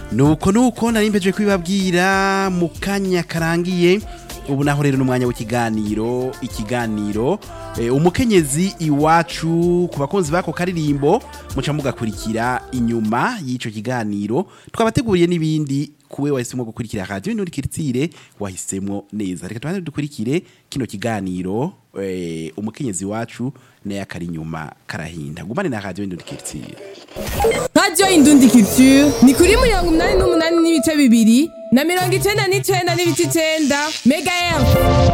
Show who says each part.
Speaker 1: nuko nuko nari mpejeje kubibabwira mu kanya karangiye ubu naho rero n'umwanya w'ikiganiro ikiganiro eh, umukenyezi iwacu ku bakunzi bako karirimbo muca mugakurikira inyuma y'ico kiganiro twabateguriye n'ibindi kuwe wahisemwo gukurikira radio n'uri kiritsire wahisemwo neza reka tubanze dukurikire kino kiganiro eh, umukenyezi wacu naye akari inyuma karahinda gumane na radio n'uri kiritsire
Speaker 2: radiyo indundi culture ni kuri mirongo inani n'umunani n'ibice bibiri na mirongo icenda n'icenda n'ibice icenda mega